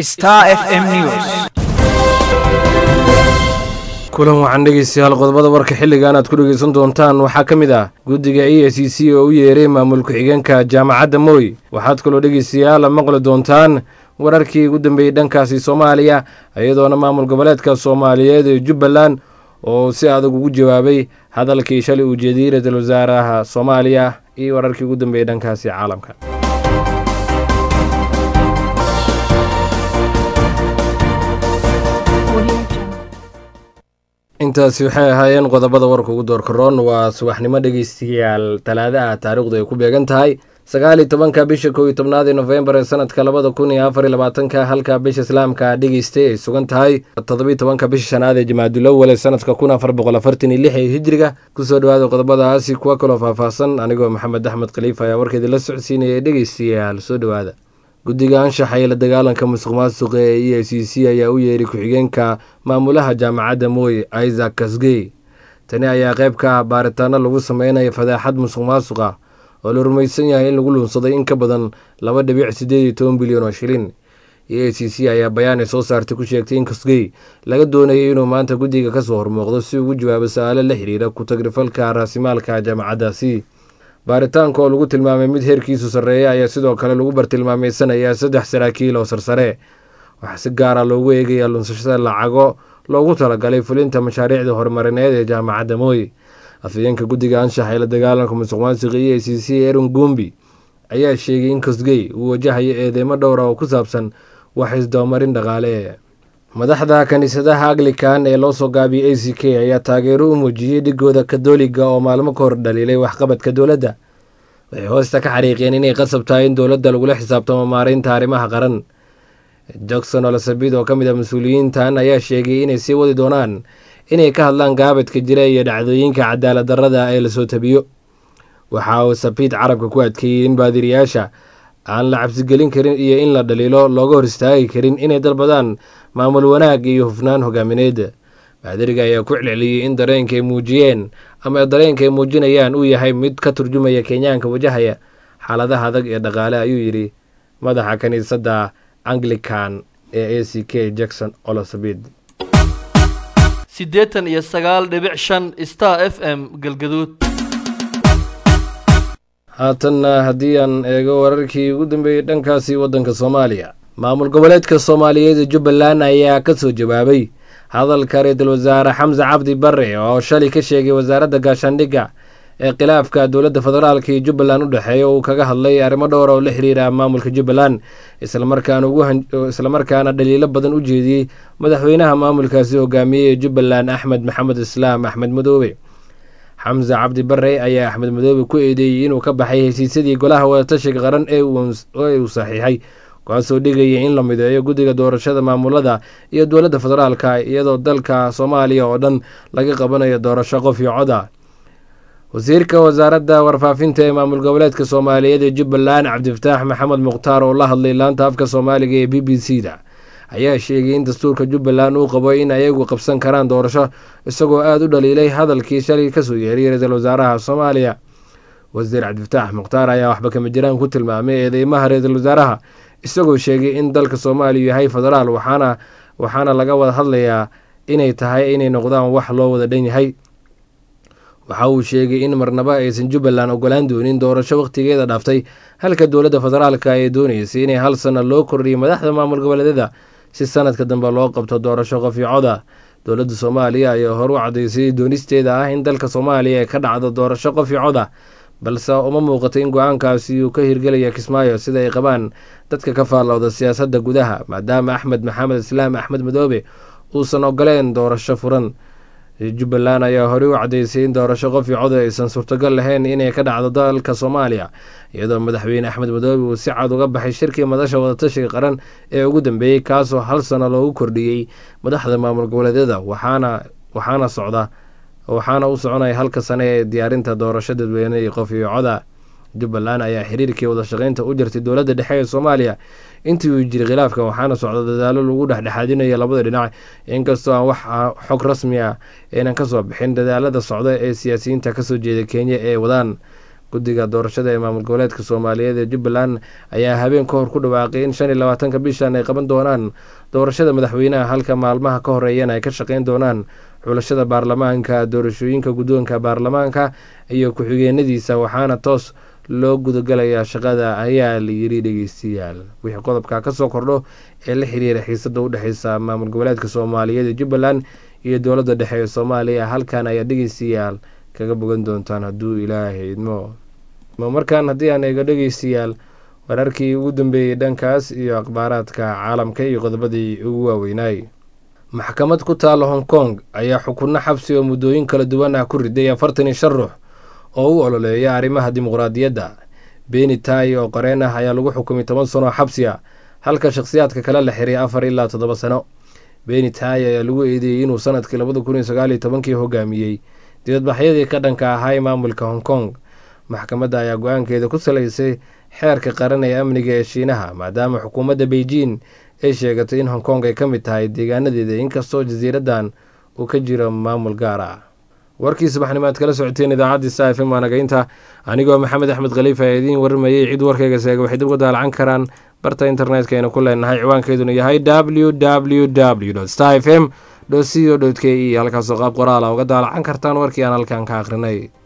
Star FM News. kulan waxaan dhegeystayaal qodobada warka xilligan aad ku dhegeysan doontaan waxaa ka mid ah guddiga e s c oo u yeeray maamul ku-xigeenka jaamacadda mooy waxaad kaloo dhegeystayaal maqli doontaan wararkii ugu dambeeyey dhankaasi soomaaliya iyadoona maamul goboleedka soomaaliyeed ee jubbaland oo si adag ugu jawaabay hadalkii shalay uu jeediyey ra-iisul wasaaraha soomaaliya iyo wararkii ugu dambeeyey dhankaasi caalamka intaasi waxay ahaayeen qodobada warka ugu doorkaroon waa subaxnimo dhegeystayaal talaada ah taariikhdu ay ku beegan tahay sagaal iyo tobanka bisha kow iyo tobnaad ee nofembar ee sanadka labada kun iyo afar iyo labaatanka halka bisha islaamka dhegeystay ay sugan tahay toddobiyo tobanka bisha shanaad ee jamaadulawal ee sanadka kun afar boqol afartan iyo lix ee hijriga kusoo dhawaada qodobadaasi kuwa kaloo faahfaahsan anigoo maxamed axmed khaliifa ayaa warkeedii la socodsiinaya dhegeystayaal soo dhowaada guddiga anshaxa ee la dagaalanka musuq maasuqa ee e c c ayaa u yeeray ku-xigeenka maamulaha jaamacadda mooy isaac kasgey tani ayaa qayb ka ah baaritaano lagu sameynaya fadaaxad musuq maasuqa oo la rumaysan yahay in lagu luunsaday in ka badan laba dhibic siddeed iyo toban bilyan oo shilin e c c ayaa bayaan ay soo saartay ku sheegtay in kasgey laga doonayay inuu maanta guddiga kasoo hormooqdo si ugu jawaabo su-aalo la xiriira ku-tagrifalka raasimaalka jaamacaddaasi baaritaanka oo lagu tilmaamay mid heerkiisu sarreeya ayaa sidoo kale lagu bartilmaameysanayaa saddex saraakiil oo sarsare waxaa si gaara loogu eegayaa lunsashada lacago loogu talagalay fulinta mashaariicda horumarineed ee jaamacadda mooy afhayeenka guddiga anshaxa ee la dagaalanka musuq maasuqa e c c eron gumbi ayaa sheegay in kosgey uu wajahayo eedeymo dhowra oo ku saabsan wax isdabamarin dhaqaale madaxda kiniisadaha anglikan ee loo soo gaabiyey a c k ayaa taageero u muujiyey dhigooda katoliga oo maalmo ka hor dhaliilay waxqabadka dowladda waxay hoosta ka xariiqeen inay qasab tahay in dowladda lagula xisaabtamo maareynta arrimaha qaran jackson olasabid oo ka mid ah mas-uuliyiintan ayaa sheegay inay sii wadi doonaan inay ka hadlaan gaabadka jira iyo dhacdooyinka cadaalad darrada ee lasoo tabiyo waxa uu sabiid carabka ku adkeeyey in baadiriyaasha aan la cabsigelin karin iyo in la dhaliilo looga hor istaagi karin inay dalbadaan maamul wanaag iyo hufnaan hogaamineed baadiriga ayaa ku celceliyey in dareenka ay muujiyeen ama dareenka ay muujinayaan uu yahay mid ka turjumaya kenyaanka wajahaya xaaladaha adag ee dhaqaale ayuu yidhi madaxa kiniisadda anglican ee a c k jackson olosabid siddeetan iyo sagaal dhibic shan star f m galgaduud haatanna haddii aan eego wararkii ugu dambeeyey dhankaasi waddanka soomaaliya maamul goboleedka soomaaliyeed ee jubbaland ayaa ka soo jawaabay hadalka ra-iisul wasaare xamse cabdi bare oo shalay ka sheegay wasaaradda gaashaandhigga ee khilaafka dowladda federaalka iyo jubbaland u dhexeeya uu kaga hadlay arrimo dhowr oo la xiriira maamulka jubbaland islamarkaana dhaliilo badan u jeediyey madaxweynaha maamulkaasi hogaamiyey ee jubbaland axmed maxamed islaam axmed madoobe xamse cabdi bare ayaa axmed madoobe ku eedeeyey inuu ka baxay heshiisyadii golaha wadatashiga qaran ee uu saxiixay kaasoo dhigaya in la mideeyo guddiga doorashada maamulada iyo dowladda federaalka iyadoo dalka soomaaliya oo dhan laga qabanayo doorasho qof iyo coda wasiirka wasaaradda warfaafinta ee maamul goboleedka soomaaliyeed ee jubbaland cabdifataax maxamed mukhtaar oo la hadlay laanta afka soomaaliga ee b b c da ayaa sheegay in dastuurka jubbaland uu qabo in ayagu qabsan karaan doorasho isagoo aada u dhaliilay hadalkii shalay kasoo yeeray ra-iisul wasaaraha soomaaliya wasiir cabdifataax mukhtaar ayaa waxba kama jiraan ku tilmaamay eedeymaha ra-iisul wasaaraha isagoo sheegay in dalka soomaaliya yahay federaal waxaana waxaana laga wada hadlayaa inay tahay inay noqdaan wax loo wada dhan yahay waxa uu sheegay in marnaba aysan jubbaland ogolaan doonin doorasho wakhtigeeda dhaaftay halka dowladda federaalka ay dooneysay inay hal sanno loo kordhiyay madaxda maamul goboleedyada si sanadka dambe loo qabto doorasho qof iyo coda dowladda soomaaliya ayaa hor u cadaysay doonisteeda ah in dalka soomaaliya ay ka dhacdo doorasho qof iyo coda balse uma muuqato in go-aankaasi uu ka hirgelaya kismaayo sida ay qabaan dadka ka faallowda siyaasadda gudaha maadaama axmed maxamed islaam axmed madoobe uusan ogoleen doorasho furan jubbaland ayaa horey u cadaysay in doorasho qof iyo coda aysan suurtagal lahayn inay ka dhacdo dalka soomaaliya iyadoo madaxweyne axmed madoobe uu si cad uga baxay shirkii madasha wadatashiga qaran ee ugu dambeeyey kaasoo hal sano loogu kordhiyey madaxda maamul goboleedyada waxaana waxaana socda waxaana u soconaya halka sane ee diyaarinta doorasho dadweyne iyo qof iyo coda jubbaland ayaa xiriirkii wadashaqeynta u jirtay dowladda dhexe ee soomaaliya intii uu jiray khilaafkan waxaana socda dadaalo lagu dhexdhexaadinayo labada dhinac inkastoo aan wax xog rasmi ah aynan kasoo bixin dadaalada socda ee siyaasiyiinta kasoo jeeda kenya ee wadaan guddiga doorashada ee maamul goboleedka soomaaliyeed ee jubbaland ayaa habeen ka hor ku dhawaaqay in shan iyo labaatanka bishan ay qaban doonaan doorashada madaxweynaha halka maalmaha ka horeeyana ay ka shaqeyn doonaan xulashada baarlamaanka doorashooyinka guddoonka baarlamaanka iyo ku-xigeenadiisa waxaana toos loo gudagalayaa shaqada ayaa la yiri dhegeystayaal wixii qodobka kasoo kordho ee la xiriira xiisada udhexeysa maamul goboleedka soomaaliyeed ee jubbaland iyo dowladda dhexe ee soomaaliya halkan ayaa dhegeystayaal kaga bogan doontaan hadduu ilaahay idmo markaan haddii aan eego dhegeystayaal wararkii ugu dambeeyey dhankaas iyo akhbaaraadka caalamka iyo qodobadii ugu waaweynaay maxkamad ku taala hong kong ayaa xukunno xabsi oo muddooyin kala duwan ah ku riday afartan iyo shan ruux oo u ololeeya arrimaha dimuqraadiyadda beeni taay oo qareen ah ayaa lagu xukumay toban sano oo xabsi a halka shakhsiyaadka kale la xiray afar ilaa toddoba sano beeni taay ayaa lagu eedeeyey inuu sanadkii labada kun iyo sagaal iyo tobankii hogaamiyey dibadbaxyadii ka dhanka ahaa maamulka hong kong maxkamadda ayaa go-aankeeda ku salaysay xeerka qaran ee amniga ee shiinaha maadaama xukuumadda beijing ay sheegatay in hong kong ay ka mid tahay deegaanadeeda inkastoo jasiiraddan uu ka jiro maamul gaar ah warkii subaxnimo aad kala socoteen idaacaddii sa f m waanagaynta anigoo maxamed axmed khaliifa ee idiin warramayey cid warkayga seega waxay dib uga daalacan karaan barta internetka aynu ku leenahay ciwaankeeduna yahay w w w star f m co k e halkaasoo qaab qoraala uga daalacan kartaan warkii aan halkan ka akhrinay